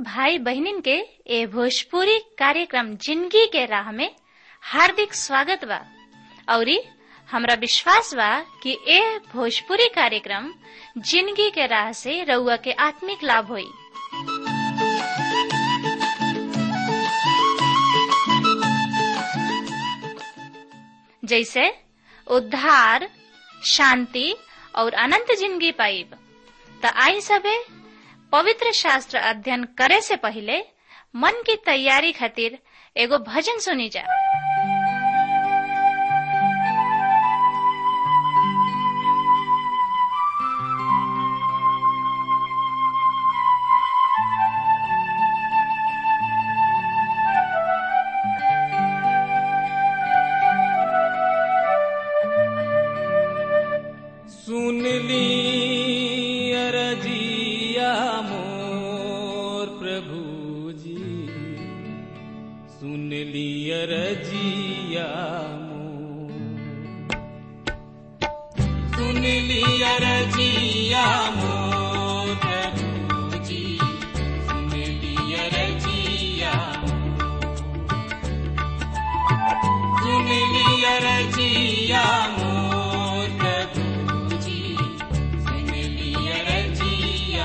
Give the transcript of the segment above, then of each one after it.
भाई बहनिन के ए भोजपुरी कार्यक्रम जिंदगी के राह में हार्दिक स्वागत बा औरी हमरा विश्वास बा कि ए भोजपुरी कार्यक्रम जिंदगी के राह से रउआ के आत्मिक लाभ होई जैसे उद्धार शांति और अनंत जिंदगी पाइब त आई सबे पवित्र शास्त्र अध्ययन करे से पहले मन की तैयारी खातिर एगो भजन सुनी जा सुन ली अरजिया मोर प्रभु जी सुन ली अरजिया मोर सुन ली अरजिया मोर प्रभु जी सुन ली अरजिया सुन ली अरजिया मोर प्रभु जी सुन ली अरजिया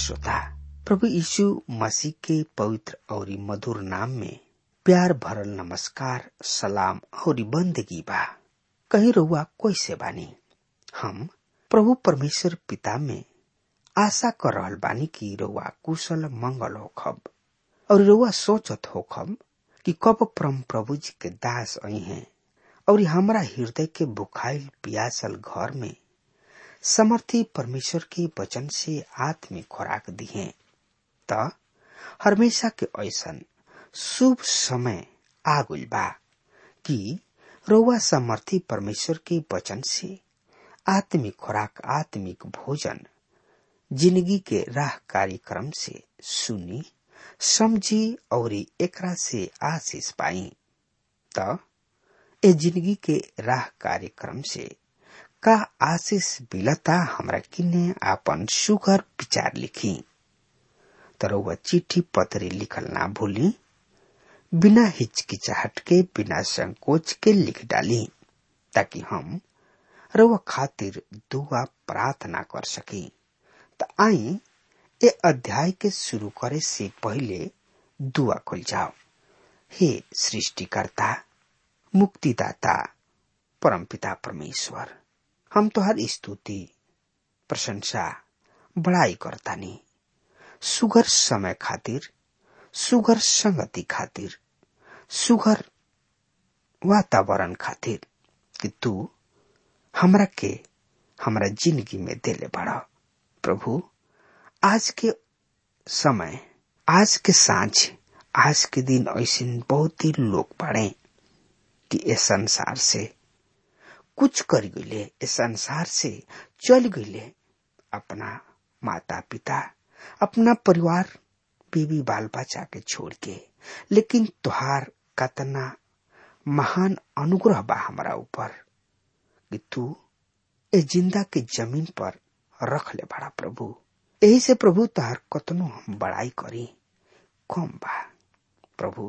श्रोता प्रभु यीशु मसीह के पवित्र और मधुर नाम में प्यार भरल नमस्कार सलाम और बंदगी बा कहीं रहुआ कैसे बानी हम प्रभु परमेश्वर पिता में आशा कर रहल बानी कि रहुआ कुशल मंगल होखब और रहुआ सोचत होखब कि कब परम प्रभु जी के दास आई हैं और हमारा हृदय के बुखाइल पियासल घर में समर्थी परमेश्वर के वचन से आत्मिक खुराक दिए त हमेशा के ऐसन शुभ समय आ गइल बा कि रउआ समर्थी परमेश्वर के वचन से आत्मिक खुराक आत्मिक भोजन जिंदगी के राह कार्यक्रम से सुनी समझी और एकरा से आशीष पाई त ए जिंदगी के राह कार्यक्रम से का आशीष मिलता हमरा किने आपन सुगर विचार लिखी तरह चिट्ठी पत्री लिखल ना भूली बिना हिचकिचाहट के बिना संकोच के लिख डाली ताकि हम रउआ खातिर दुआ प्रार्थना कर सकी त आई ए अध्याय के शुरू करे से पहले दुआ खुल जाओ हे सृष्टिकर्ता मुक्तिदाता परमपिता परमेश्वर हम तोहर स्तुति प्रशंसा बड़ाई करतानी सुगर समय खातिर सुगर संगति खातिर सुगर वातावरण खातिर कि तू हमरा के हमरा जिंदगी में देले बड़ा प्रभु आज के समय आज के सांझ आज के दिन ऐसे बहुत ही लोग पड़े कि इस संसार से कुछ कर गईले इस संसार से चल गईले अपना माता पिता अपना परिवार बीवी बाल बच्चा के छोड़ के लेकिन तुहार कतना महान अनुग्रह बा हमारा ऊपर कि तू ए जिंदा के जमीन पर रख ले बड़ा प्रभु यही से प्रभु तुहार कतनो हम बड़ाई करी कम बा प्रभु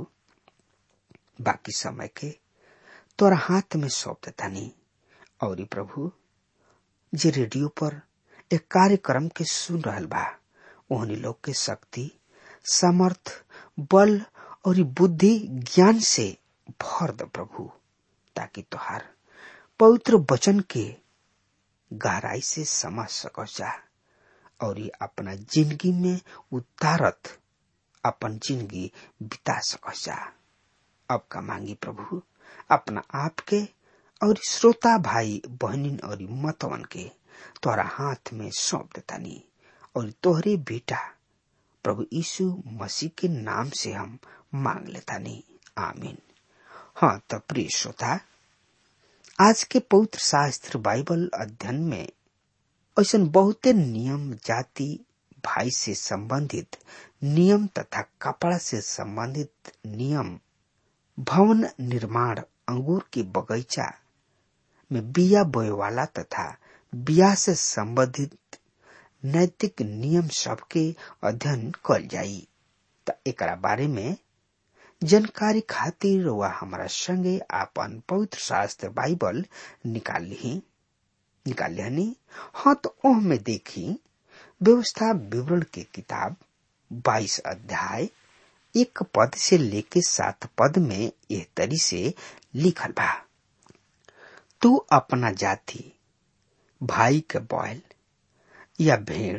बाकी समय के तोरा हाथ में सौंप देता नहीं और प्रभु जे रेडियो पर एक कार्यक्रम के सुन रहल बा ओहनी लोग के शक्ति समर्थ बल और बुद्धि ज्ञान से भर द प्रभु ताकि तुहार पवित्र वचन के गहराई से समझ सको जा और अपना जिंदगी में उतारत अपन जिंदगी बिता सको जा अब का मांगी प्रभु अपना आप के और श्रोता भाई बहनिन और मतवन के तोरा हाथ में सौंप देतानी और तोहरे बेटा प्रभु यीशु मसीह के नाम से हम मांग लेतानी आमीन हाँ तो प्रिय श्रोता आज के पवित्र शास्त्र बाइबल अध्ययन में ऐसा बहुते नियम जाति भाई से संबंधित नियम तथा कपड़ा से संबंधित नियम भवन निर्माण अंगूर के बगीचा में बिया बोए वाला तथा बिया से संबंधित नैतिक नियम सब के अध्ययन कल जाई त एकरा बारे में जानकारी खातिर वह हमारा संगे आपन पवित्र शास्त्र बाइबल निकाल ली निकाल लिहनी हाँ तो ओह में देखी व्यवस्था विवरण के किताब 22 अध्याय एक पद से लेके सात पद में यह तरी से लिखल बा तू अपना जाति भाई के बैल या भेड़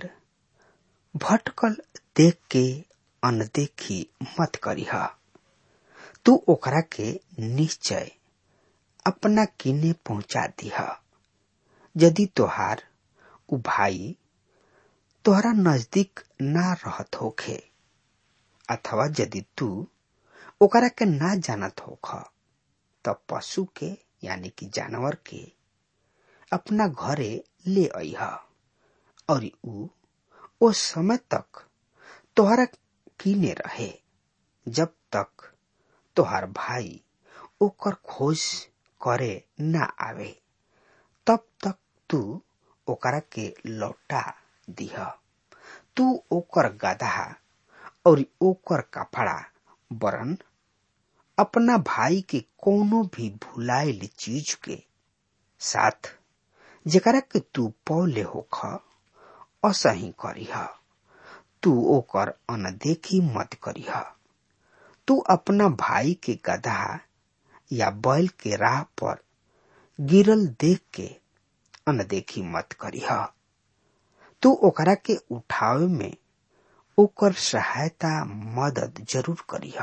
भटकल देख के अनदेखी मत करीह तू ओकरा के निश्चय अपना किने पहुंचा दीह यदि तोहार उ भाई तोहरा नजदीक ना रहत होखे अथवा यदि तू ओकरा के ना जानत होख तब पशु के यानी कि जानवर के अपना घरे ले अह और ऊ ओ समय तक तोहरा कीने रहे जब तक तोहार भाई ओकर खोज करे ना आवे तब तक तू ओकरा के लौटा दिह तू ओकर गधा और ओकर कपड़ा बरन अपना भाई के कोनो भी भुलाइल चीज के साथ जेकरा के तू पौले होख असही करीह तू ओकर अनदेखी मत करीह तू अपना भाई के गधा या बैल के राह पर गिरल देख के अनदेखी मत करीह तू ओकरा के उठावे में ओकर सहायता मदद जरूर करीह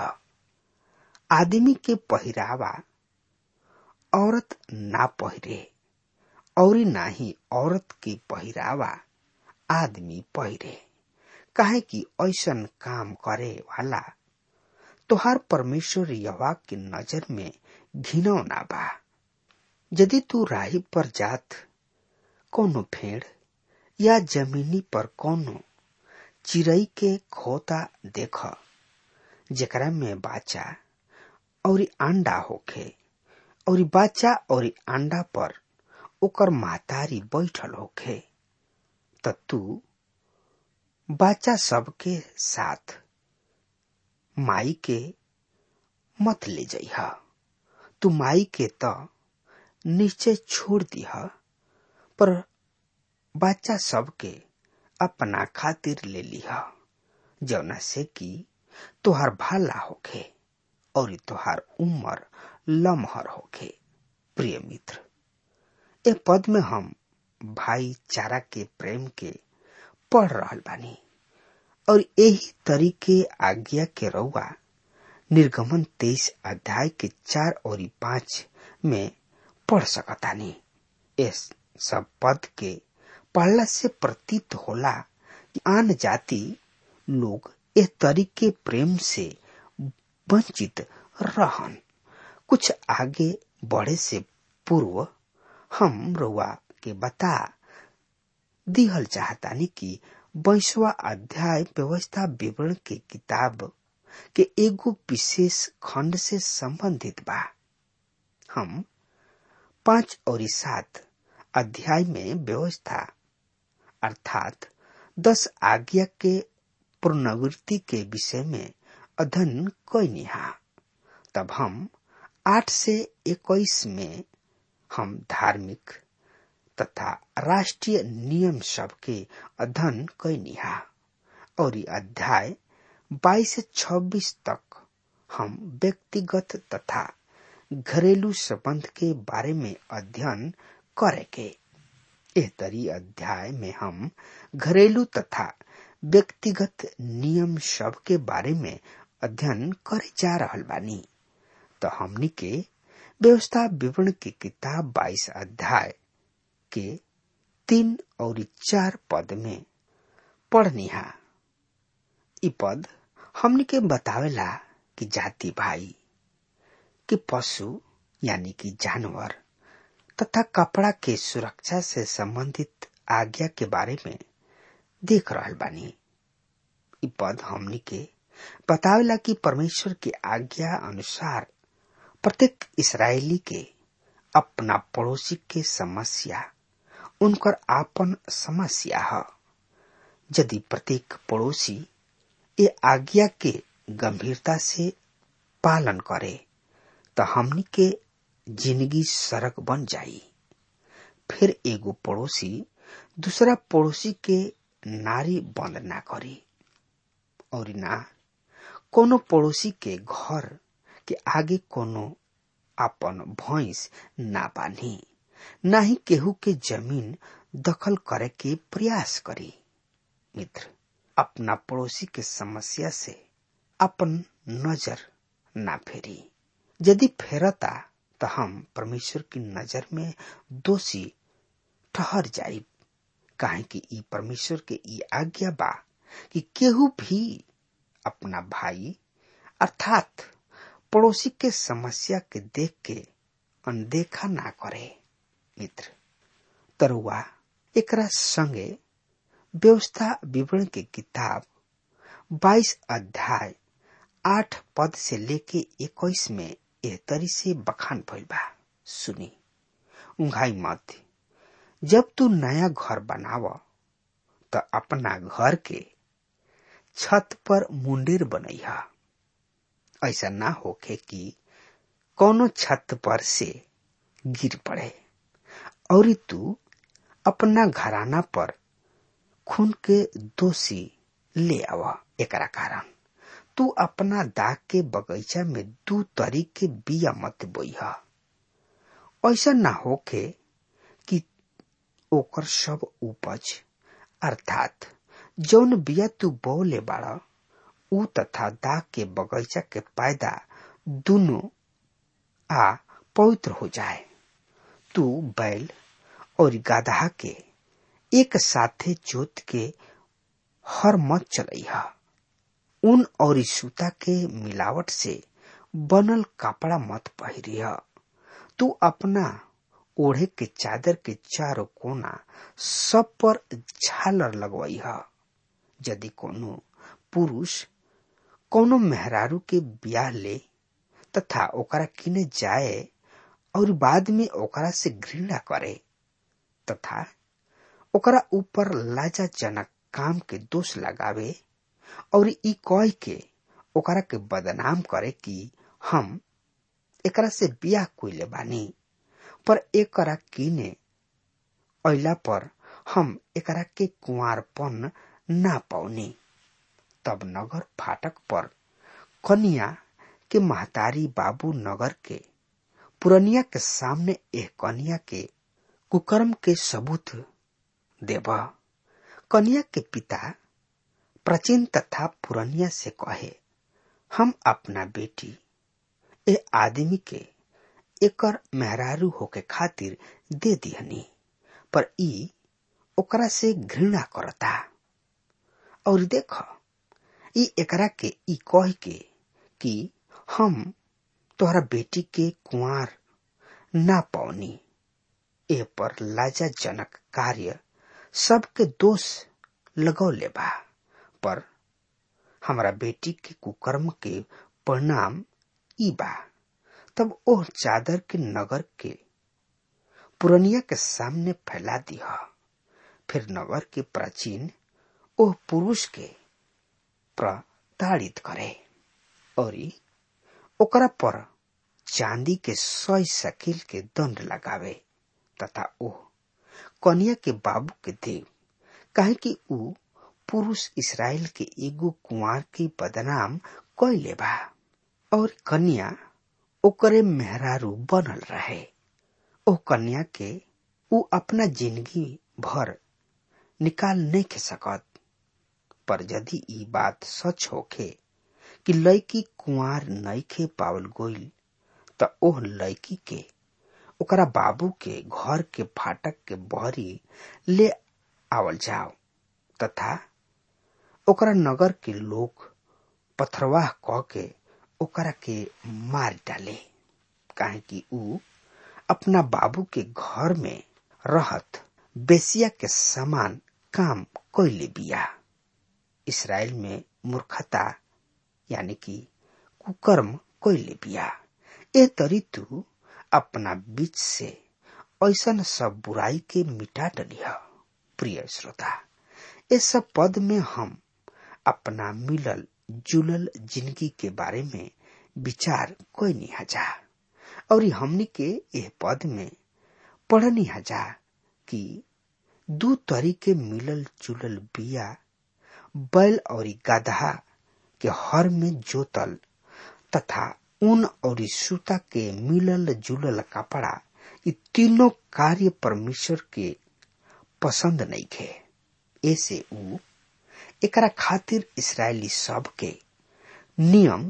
आदमी के पहिरावा औरत ना पहिरे और ना ही औरत के पहिरावा आदमी पहिरे काहे कि ऐसन काम करे वाला तोहार परमेश्वर यवा के नजर में घिनौना बा यदि तू राही पर जात कोनो भेड़ या जमीनी पर कोनो चिड़ई के खोता देख जेकरा में बाचा और अंडा होखे और बाचा और अंडा पर ओकर महतारी बैठल होखे त तू बाचा सबके साथ माई के मत ले जइह तू माई के त नीचे छोड़ दिह पर बच्चा सबके अपना खातिर ले लिह जौना से कि तोहार भाला होखे और तोहार उम्र लमहर होखे प्रिय मित्र ए पद में हम भाईचारा के प्रेम के पढ़ रहल बानी और यही तरीके आज्ञा के रउआ निर्गमन तेईस अध्याय के चार और पांच में पढ़ सकतानी इस सब पद के पढ़ला से प्रतीत होला कि आन जाति लोग इस तरीके प्रेम से वंचित रहन कुछ आगे बढ़े से पूर्व हम रुआ के बता दिहल चाहतानी कि बैसवा अध्याय व्यवस्था विवरण के किताब के एगो विशेष खंड से संबंधित बा हम पांच और सात अध्याय में व्यवस्था अर्थात दस आज्ञा के पुनरावृत्ति के विषय में अध्ययन कैनिहा तब हम आठ से इक्कीस में हम धार्मिक तथा राष्ट्रीय नियम सब के अध्ययन कैनिहा और अध्याय बाईस से छब्बीस तक हम व्यक्तिगत तथा घरेलू संबंध के बारे में अध्ययन करेंगे एह तरी अध्याय में हम घरेलू तथा व्यक्तिगत नियम सब के बारे में अध्ययन करे जा रहल बानी तो हमनी के व्यवस्था विवरण की किताब बाईस अध्याय के तीन और चार पद में पढ़निहा इ पद हमनी के बतावेला कि जाति भाई कि पशु यानी कि जानवर तथा कपड़ा के सुरक्षा से संबंधित आज्ञा के बारे में देख रहल बानी इ पद हमनी के बतावेला कि परमेश्वर की आज्ञा अनुसार प्रत्येक इसराइली के अपना पड़ोसी के समस्या उनकर आपन समस्या है यदि प्रत्येक पड़ोसी ये आज्ञा के गंभीरता से पालन करे तो हमनी के जिंदगी सड़क बन जाई फिर एगो पड़ोसी दूसरा पड़ोसी के नारी बंद ना करी और ना कोनो पड़ोसी के घर के आगे कोनो अपन भैंस ना बांधी ना ही केहू के जमीन दखल करे के प्रयास करी मित्र अपना पड़ोसी के समस्या से अपन नजर ना फेरी यदि फेरता तो हम परमेश्वर की नजर में दोषी ठहर जाई काहे कि ई परमेश्वर के ई आज्ञा बा कि केहू भी अपना भाई अर्थात पड़ोसी के समस्या के देख के अनदेखा ना करे मित्र तरुआ एकरा संगे व्यवस्था विवरण के किताब 22 अध्याय आठ पद से लेके इक्कीस में एह तरी से बखान भइल बा सुनी उंघाई मत जब तू नया घर बनाव तो अपना घर के छत पर मुंडेर बनैहा ऐसा ना होके कि कोनो छत पर से गिर पड़े और तू अपना घराना पर खून के दोषी ले आव एकरा कारण तू अपना दाग के बगीचा में दू तरी के बिया मत बोई ऐसा ना होके कि ओकर सब उपज अर्थात जौन बिया तू बोले बाड़ ऊ तथा दाग के बगीचा के पैदा दोनों आ पवित्र हो जाए तू बैल और गाधा के एक साथे जोत के हर मत चलैहा ऊन और सूता के मिलावट से बनल कपड़ा मत पहिरिह तू अपना ओढ़े के चादर के चारों कोना सब पर झालर लगवई यदि कोनो पुरुष कोनो मेहरारू के ब्याह ले तथा ओकरा किने जाए और बाद में ओकरा से घृणा करे तथा ओकरा ऊपर लाजाजनक काम के दोष लगावे और ई कह के ओकरा के बदनाम करे कि हम एकरा से बियाह कोइले बानी पर एकरा किने अइला पर हम एकरा के कुंवारपन ना पाउनी तब नगर फाटक पर कन्या के महतारी बाबू नगर के पुरनिया के सामने एह कन्या के कुकर्म के सबूत देव कन्या के पिता प्राचीन तथा पुरनिया से कहे हम अपना बेटी ए आदमी के एकर मेहरारू होके खातिर दे दिहनी पर ई ओकरा से घृणा करता और देख ई एकरा के ई कह के कि हम तोहरा बेटी के कुंवार ना पौनी ए पर लाजाजनक कार्य सबके दोष लगौले बा पर हमारा बेटी के कुकर्म के परिणाम ई बा तब ओह चादर के नगर के पुरनिया के सामने फैला दिया फिर नगर के प्राचीन ओह पुरुष के प्रताड़ित करे और ओकरा पर चांदी के सौ शकील के दंड लगावे तथा ओह कन्या के बाबू के दे काहे कि ऊ पुरुष इसराइल के एगो कुंवर के बदनाम कैले बा और कन्या ओकरे मेहरारू बनल रहे ओ कन्या के ऊ अपना जिंदगी भर निकाल नहीं के सकत पर यदि ई बात सच होखे कि लड़की कुंवार नईखे पावल गोइल त ओह लड़की के ओकरा बाबू के घर के फाटक के बहरी ले आवल जाओ तथा ओकरा नगर के लोग पथरवाह कह के ओकरा के मार डाले काहे कि ऊ अपना बाबू के घर में रहत बेसिया के समान काम कैले बिया इसराइल में मूर्खता यानी कि कुकर्म कैले बिया ए तरी तू अपना बीच से ऐसन सब बुराई के मिटा डलिह प्रिय श्रोता इस सब पद में हम अपना मिलल जुलल जिंदगी के बारे में विचार कोई नहीं हजा और हमनी के यह पद में पढ़नी हजा कि दू तरीके मिलल जुलल बिया बैल और गधा के हर में जोतल तथा ऊन और सूता के मिलल जुलल कपड़ा ये तीनों कार्य परमेश्वर के पसंद नहीं खे ऐसे ऊ एकरा खातिर इसराइली सब के नियम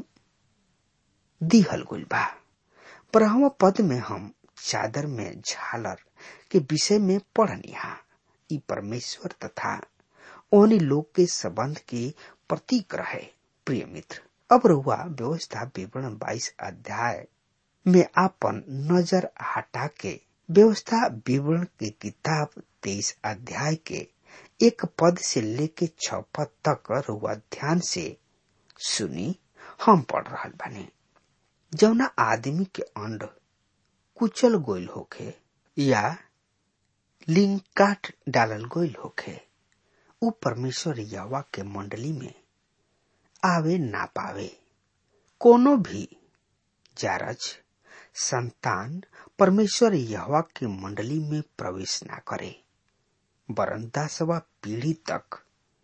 दिहल गुल बा पर पद में हम चादर में झालर के विषय में पढ़निहा ई परमेश्वर तथा ओनी लोग के संबंध के प्रतीक रहे प्रिय मित्र अब रहुआ व्यवस्था विवरण 22 अध्याय में आपन नजर हटा के व्यवस्था विवरण की किताब 23 अध्याय के एक पद से लेके छ पद तक रहुआ ध्यान से सुनी हम पढ़ रहा बानी जौना आदमी के अंड कुचल गोइल होखे या लिंग काट डालल गोइल होखे उ परमेश्वर यवा के मंडली में आवे ना पावे कोनो भी जारज संतान परमेश्वर यहवा के मंडली में प्रवेश ना करे वरन दसवा पीढ़ी तक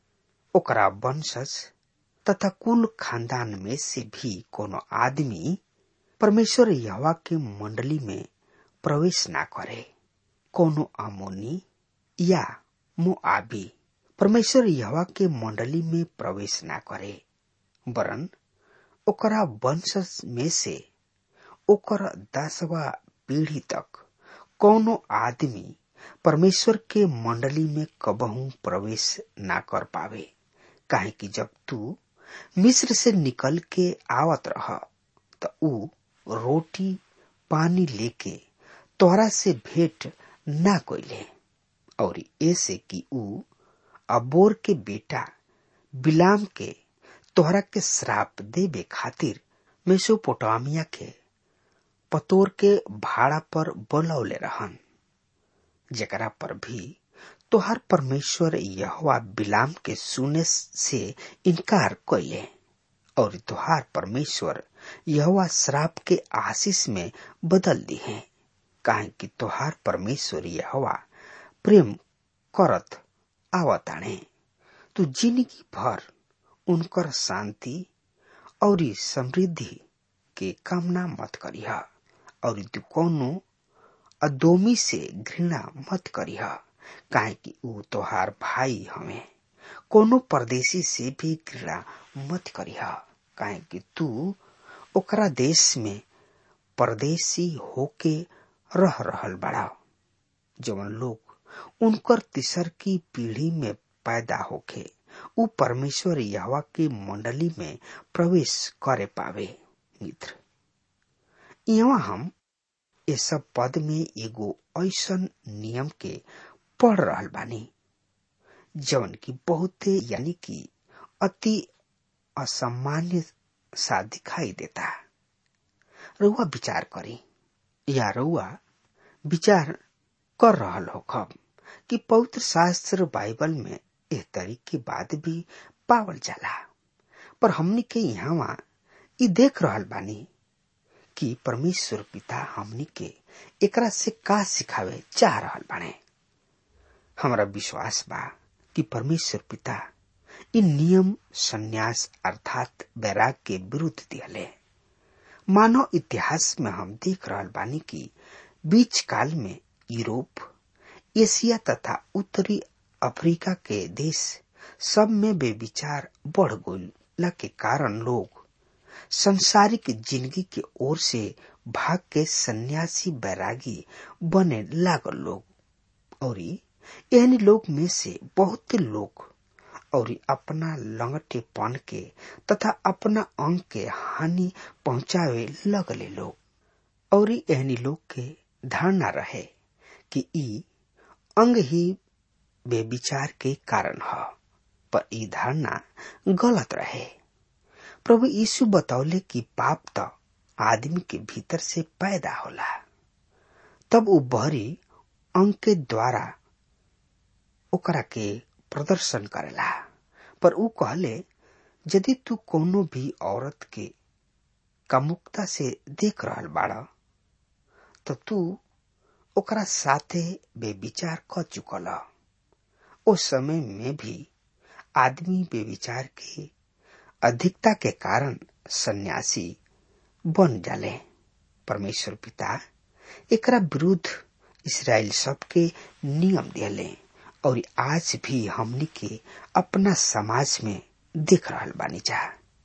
ओकरा वंशज तथा कुल खानदान में से भी कोनो आदमी परमेश्वर यहवा के मंडली में प्रवेश ना करे कोनो आमोनी या मोआबी परमेश्वर यहवा के मंडली में प्रवेश ना करे वरन ओकरा वंशज में से ओकर दसवा पीढ़ी तक कोनो आदमी परमेश्वर के मंडली में कबहू प्रवेश ना कर पावे काहे कि जब तू मिस्र से निकल के आवत रह त ऊ रोटी पानी लेके तोहरा से भेंट ना कोइले और ऐसे कि ऊ अबोर के बेटा बिलाम के तोहरा के श्राप देबे खातिर मेसोपोटामिया के पतोर के भाड़ा पर बोलौले रहन जेकरा पर भी तोहर परमेश्वर यहवा बिलाम के सुने से इनकार कैले और तोहार परमेश्वर यहवा श्राप के आशीष में बदल दी है काहे कि तोहार परमेश्वर यहवा प्रेम करत आवताणे तू जिंदगी भर उनकर शांति और समृद्धि के कामना मत करिह और तू कोनो अदोमी से घृणा मत करिह काहे कि ऊ तोहार भाई हमें कोनो परदेशी से भी घृणा मत करिह काहे कि तू ओकरा देश में परदेशी होके रह रहल बड़ा जवन लोग उनकर तीसर की पीढ़ी में पैदा होके ऊ परमेश्वर यहवा के मंडली में प्रवेश करे पावे मित्र यहाँ हम ये सब पद में एगो ऐसन नियम के पढ़ रहल बानी जवन की बहुते यानी कि अति असामान्य सा दिखाई देता रउआ विचार करी या रउआ विचार कर रहल हो खब कि पवित्र शास्त्र बाइबल में एह तरीके बात भी पावल जाला पर हमनी के यहाँ ई देख रहल बानी कि परमेश्वर पिता हमनी के एकरा से का सिखावे चाह रहल बाने हमारा विश्वास बा कि परमेश्वर पिता इन नियम संन्यास अर्थात बैराग के विरुद्ध दिहले मानव इतिहास में हम देख रहल बानी कि बीच काल में यूरोप एशिया तथा उत्तरी अफ्रीका के देश सब में बेविचार बढ़ गइला के कारण लोग संसारिक जिंदगी के ओर से भाग के सन्यासी बैरागी बने लागल लोग और एहन लोग में से बहुत लोग और अपना लंगटेपन के तथा अपना अंग के हानि पहुंचावे लगले लोग और एहनी लोग के धारणा रहे कि ई अंग ही बेविचार के कारण ह पर ई धारणा गलत रहे प्रभु यीशु बतौले कि पाप तो आदमी के भीतर से पैदा होला तब वो बहरी अंग के द्वारा ओकरा के प्रदर्शन करेला पर ऊ कहले यदि तू कोनो भी औरत के कामुकता से देख रहल बाड़ तो तू ओकरा साथे बेविचार क चुकल ओ समय में भी आदमी बेविचार के अधिकता के कारण सन्यासी बन जाले परमेश्वर पिता एकरा विरुद्ध इसराइल सबके नियम दिले और आज भी हमनी के अपना समाज में देख रहल बानी जा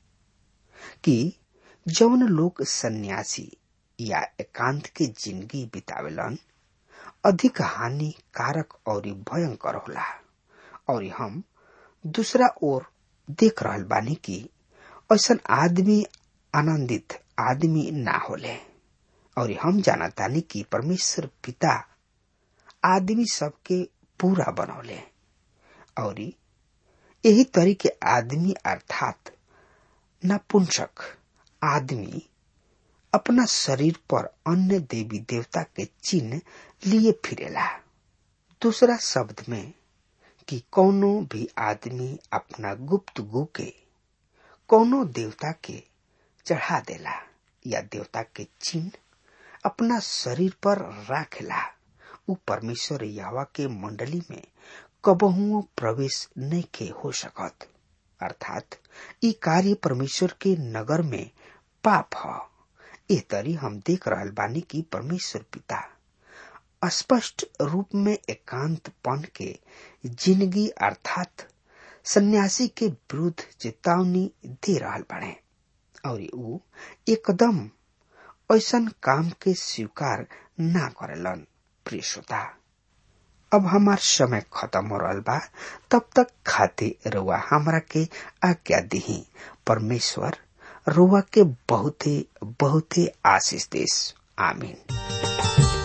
कि जौन लोग सन्यासी या एकांत के जिंदगी बितावेलन अधिक हानिकारक और भयंकर होला और हम दूसरा ओर देख रहल बानी कि ऐसा आदमी आनंदित आदमी ना होले और हम जानतानी कि परमेश्वर पिता आदमी सबके पूरा बनौले और यही तरीके आदमी अर्थात नपुंसक आदमी अपना शरीर पर अन्य देवी देवता के चिन्ह लिए फिरेला दूसरा शब्द में कि कोनो भी आदमी अपना गुप्त गु के कोनो देवता के चढ़ा देला या देवता के चिन्ह अपना शरीर पर राखेला उ परमेश्वर यहवा के मंडली में कबहुओ प्रवेश नहीं के हो सकत अर्थात ई कार्य परमेश्वर के नगर में पाप ह ए तरी हम देख रहल बानी कि परमेश्वर पिता स्पष्ट रूप में एकांतपन के जिंदगी अर्थात सन्यासी के विरुद्ध चेतावनी दे रहल बाड़े और ऊ एकदम ऐसन काम के स्वीकार ना करेलन प्रिय श्रोता अब हमार समय खत्म हो रहा बा तब तक खाते रुआ हमरा के आज्ञा दिही परमेश्वर रुआ के बहुते बहुते आशीष देश आमीन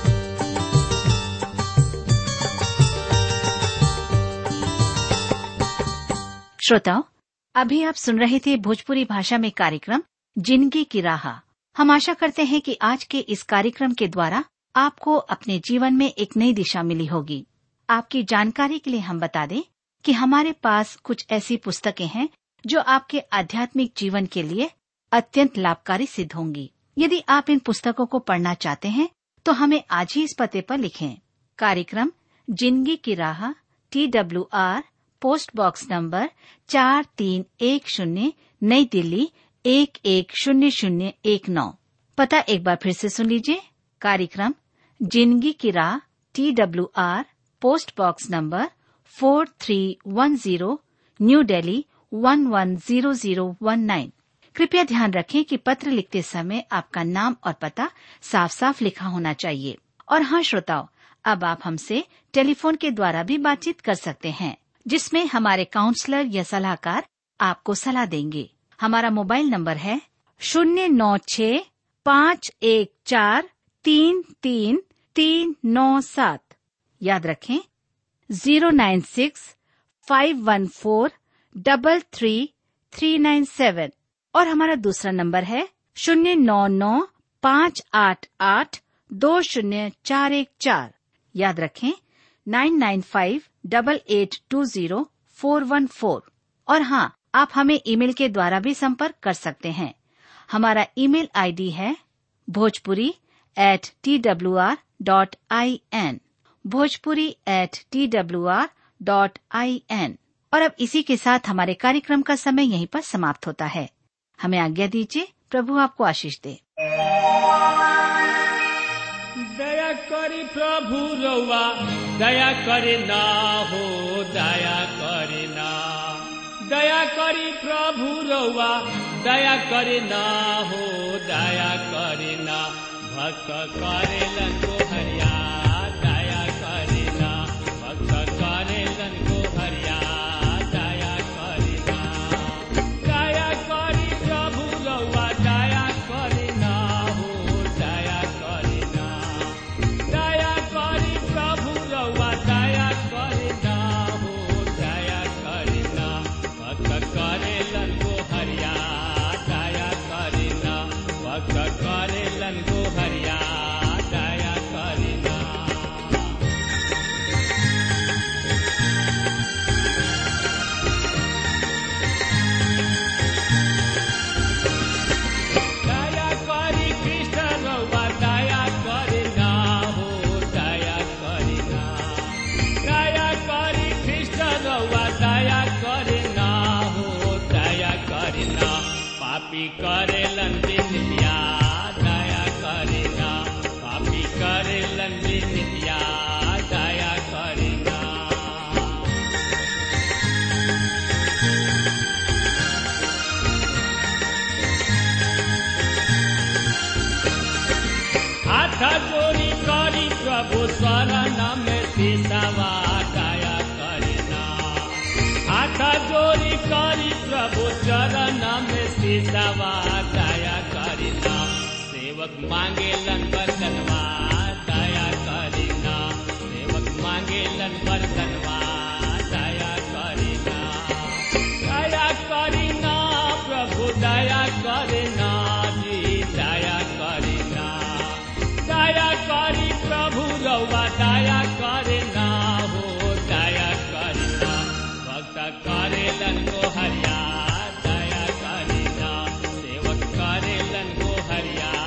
श्रोताओं अभी आप सुन रहे थे भोजपुरी भाषा में कार्यक्रम जिंदगी की राह हम आशा करते हैं कि आज के इस कार्यक्रम के द्वारा आपको अपने जीवन में एक नई दिशा मिली होगी आपकी जानकारी के लिए हम बता दें कि हमारे पास कुछ ऐसी पुस्तकें हैं जो आपके आध्यात्मिक जीवन के लिए अत्यंत लाभकारी सिद्ध होंगी यदि आप इन पुस्तकों को पढ़ना चाहते हैं तो हमें आज ही इस पते पर लिखें कार्यक्रम जिंदगी की राह T W R post box number चार तीन एक शून्य नई दिल्ली एक एक शून्य शून्य एक नौ पता एक बार फिर से सुन लीजिए कार्यक्रम जिंदगी की राह T W R post box number four three one zero new Delhi one one zero zero one nine कृपया ध्यान रखें कि पत्र लिखते समय आपका नाम और पता साफ साफ लिखा होना चाहिए और हाँ श्रोताओं अब आप हमसे टेलीफोन के द्वारा भी बातचीत कर सकते हैं जिसमें हमारे काउंसलर या सलाहकार आपको सलाह देंगे हमारा मोबाइल नंबर है शून्य नौ छ पाँच एक चार तीन तीन तीन नौ सात याद रखें zero nine six five one four double three three nine seven और हमारा दूसरा नंबर है शून्य नौ नौ पाँच आठ आठ दो शून्य चार एक चार याद रखें nine nine five double eight two zero four one four और हाँ आप हमें ईमेल के द्वारा भी संपर्क कर सकते हैं हमारा ईमेल आईडी है Bhojpuri at T W R dot I N Bhojpuri at T W R dot I N और अब इसी के साथ हमारे कार्यक्रम का समय यहीं पर समाप्त होता है हमें आज्ञा दीजिए प्रभु आपको आशीष दे दया करी प्रभु रउआ दया करे ना हो दया करे ना दया करी प्रभु रउआ दया करे ना हो दया करे ना भक्त करेलन को हरिया दया करे ना भक्त करेलन को हरिया दया करे ना दया करी प्रभु रउआ दया करे ना हो दया करे ना दया करी प्रभु रउआ दया करे ना हो दया करे ना भक्त करेलन को हरिया दया करे ना भक्त करेलन को हरिया दया करे ना दया करी कृष्ण रउआ दया करे ना हो दया करे ना दया करी कृष्ण रउआ दया करे ना हो दया करे ना पापी करेलन बिनिया दया करे ना पापी करेलन बिनिया दया करे ना हाथ जोड़ी करी प्रभु शरण में सिसवा दया करना हाथ जोड़ी करी प्रभु चरण में सिसवा दया करना सेवक मांगे लन बरतनवा दया करना सेवक मांगे लन बरतनवा दया करना दया करना प्रभु दया करना जी दया करना दया करी प्रभु रउआ दया करना हो दया करना भक्त करेलन को हरिया दया करना सेवक करेलन को हरिया